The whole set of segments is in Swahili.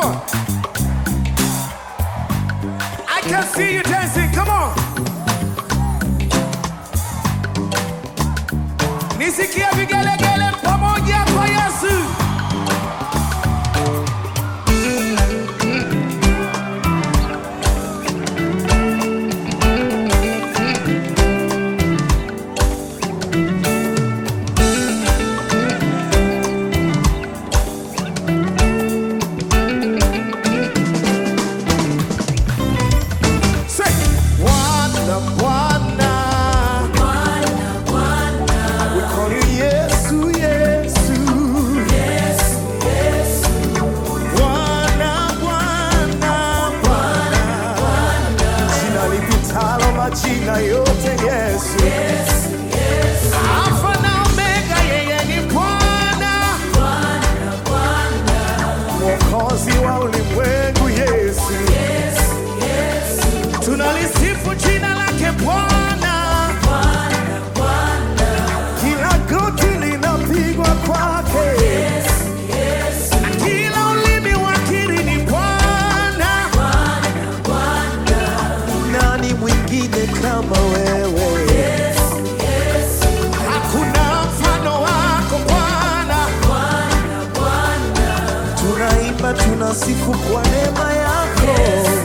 on. I can see you dancing. Come on. Nisikie vigelegele pamoja kwa Yesu. Say, Bwana, Bwana. We call you Yesu, Yesu. Bwana, Bwana, Bwana. Jina lipitalo majina yote Yesu. Alfa na Omega, yeye ni Bwana. Mwokozi wa ulimwengu Yesu. Tunalisifu jina lake Bwana. Kila goti linapigwa kwake. Na kila ulimi wakiri ni Bwana. Nani mwingine kama wewe? Hakuna mfano wako Bwana. Tunaimba, tunasifu kwa neema yako.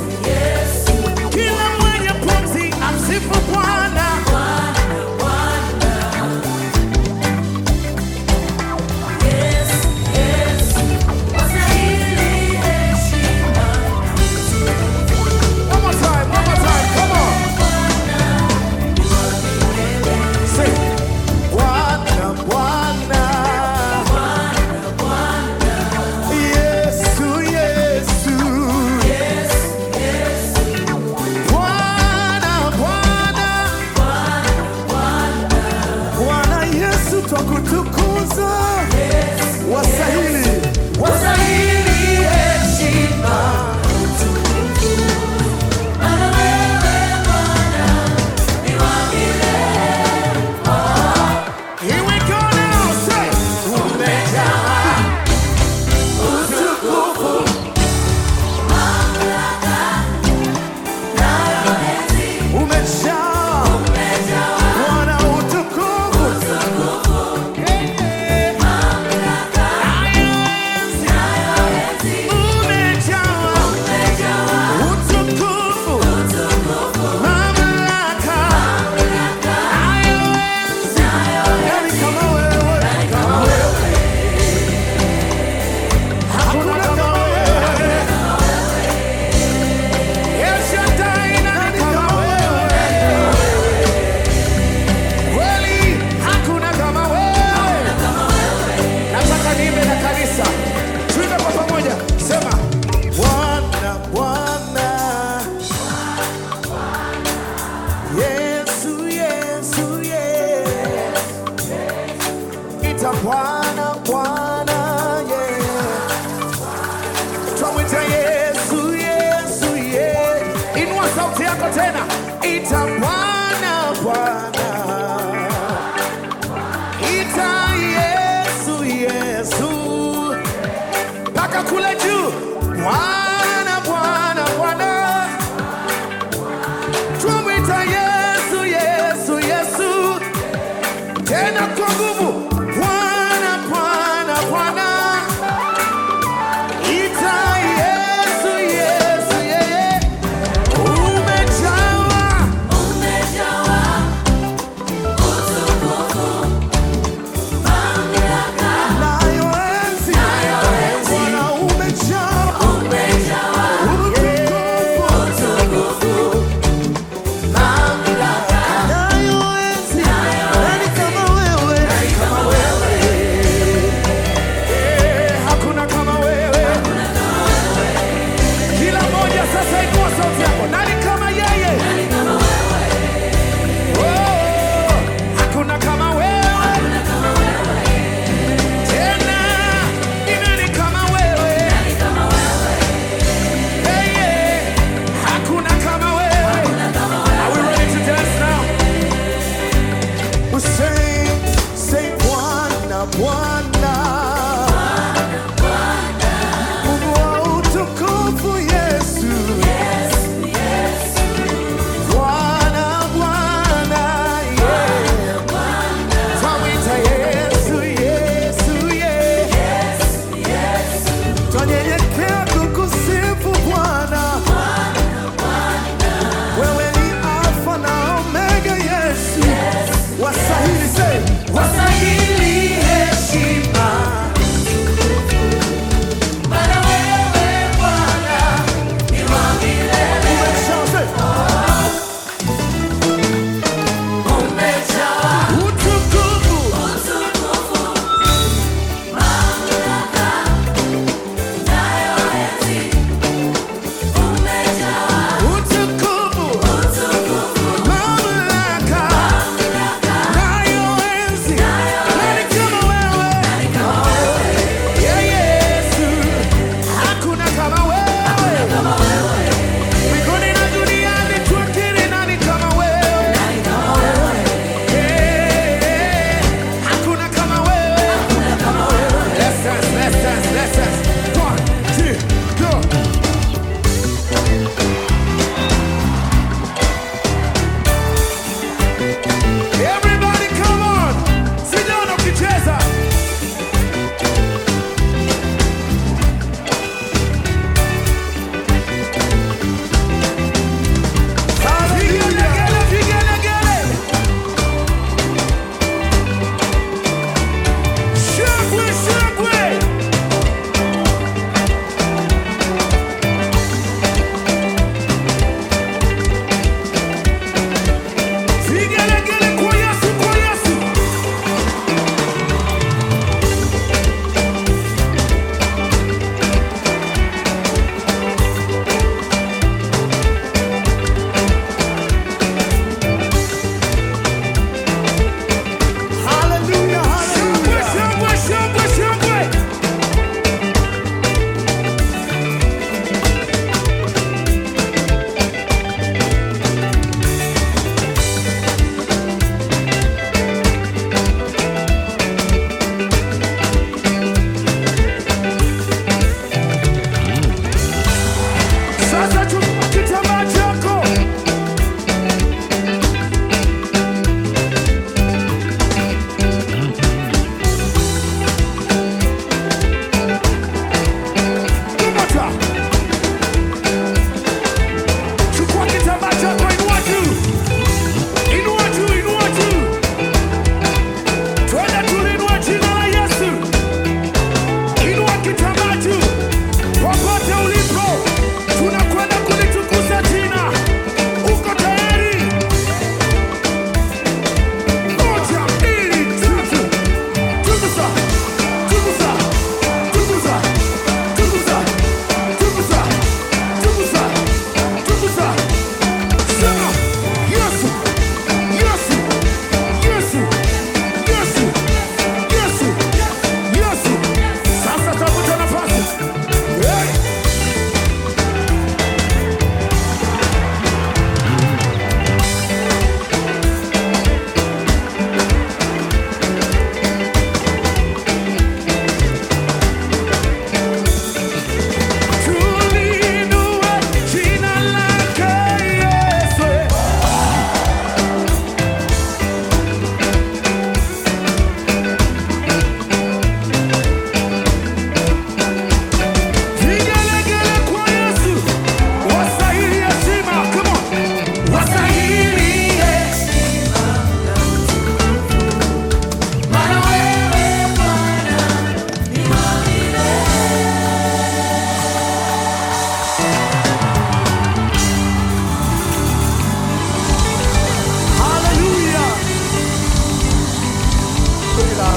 Kila mwenye pumzi amsifu Bwana. One more time, one more time, come on. Say, Bwana, Bwana. Yesu, Yesu. Bwana, Bwana. Bwana Yesu twakutukuza. Wasahili, wasahili heshima. Here we go now, say, umejaa utukufu, umejaa Bwana utukufu, Yeah. Ayoenzi, umejaa utukufu, mamlaka, ayoenzi, nani kama wewe, kama wewe. Hakuna kama wewe. El Shaddai, nani kama wewe. Kweli, hakuna kama wewe. Nataka niimbe na kanisa. Tuimbe kwa pamoja. Sema, Bwana, Bwana. Yesu, Yesu, yeah. Ita Bwana, Bwana, yeah. Twamwita Yesu, Yesu, yeah. Inua sauti yako tena. Ita Bwana, Bwana. Ita Yesu, Yesu. Mpaka kule juu. Bwana, Bwana, Bwana. Twamwita Yesu, Yesu, Yesu. Tena kwa nguvu. Bwana, Bwana, Bwana. Ita Yesu, Yesu, yeah. Umejawa nayo enzi. Bwana umejawa utukufu. Nayo enzi. Nani kama wewe? Eh, hakuna kama wewe. Kila mmoja sasa inua sauti yako. Nani kama yeye? Oh, hakuna kama wewe. Tena, ni nani kama wewe? Hey, yeah. Hakuna kama wewe. Are we ready to dance now? We sing, say Bwana, Bwana. Mungu wa utukufu.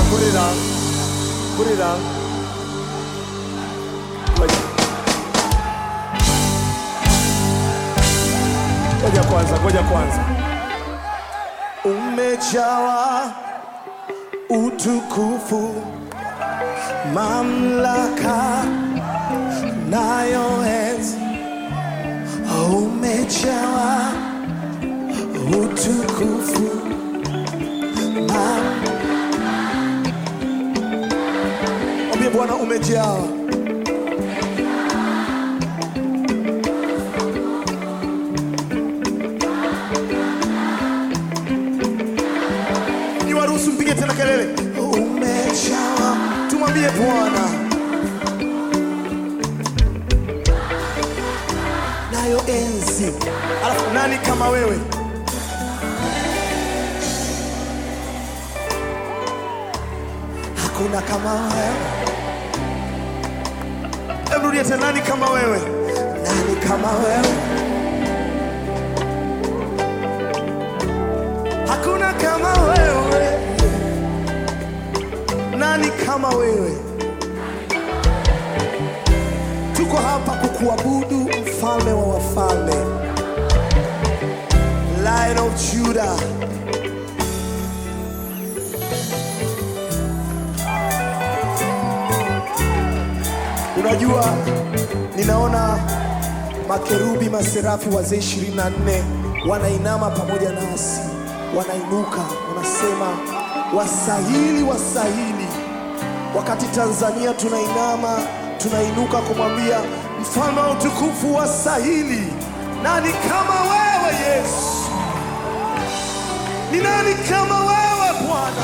put it down. Put it down. Ngoja. Ngoja kwanza, ngoja kwanza. Umejawa utukufu, mamlaka nayo enzi. Umejawa utukufu, mam- Mwambie Bwana umejawa niwaruhusu mpige tena kelele umejawa tumwambie bwana nayo enzi alafu nani kama wewe hakuna kama wewe emrudie tena nani kama wewe nani kama wewe hakuna kama wewe nani kama wewe tuko hapa kukuabudu mfalme wa wafalme lion of judah unajua ninaona makerubi maserafi wazee 24 wanainama pamoja nasi wanainuka wanasema wasahili wasahili wakati tanzania tunainama tunainuka kumwambia mfalme wa utukufu wasahili nani kama wewe yesu ni nani kama wewe bwana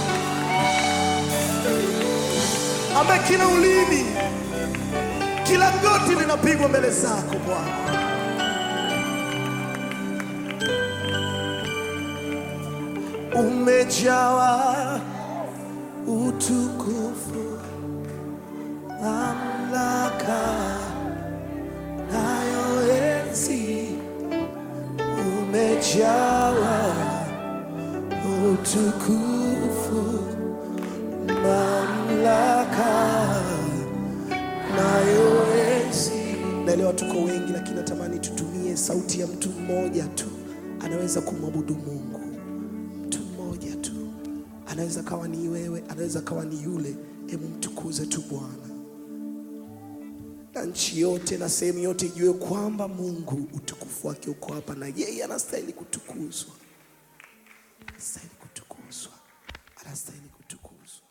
ambaye kila ulimi kila goti linapigwa mbele zako bwana umejawa utukufu mamlaka nayo enzi umejawa utukufu mamlaka nayo enzi naelewa tuko wengi lakini natamani tutumie sauti ya mtu mmoja tu anaweza kumwabudu mungu mtu mmoja tu anaweza kawa ni wewe anaweza kawa ni yule hebu mtukuze tu bwana na nchi yote na sehemu yote ijue kwamba mungu utukufu wake uko hapa na yeye anastahili kutukuzwa anastahili kutukuzwa anastahili kutukuzwa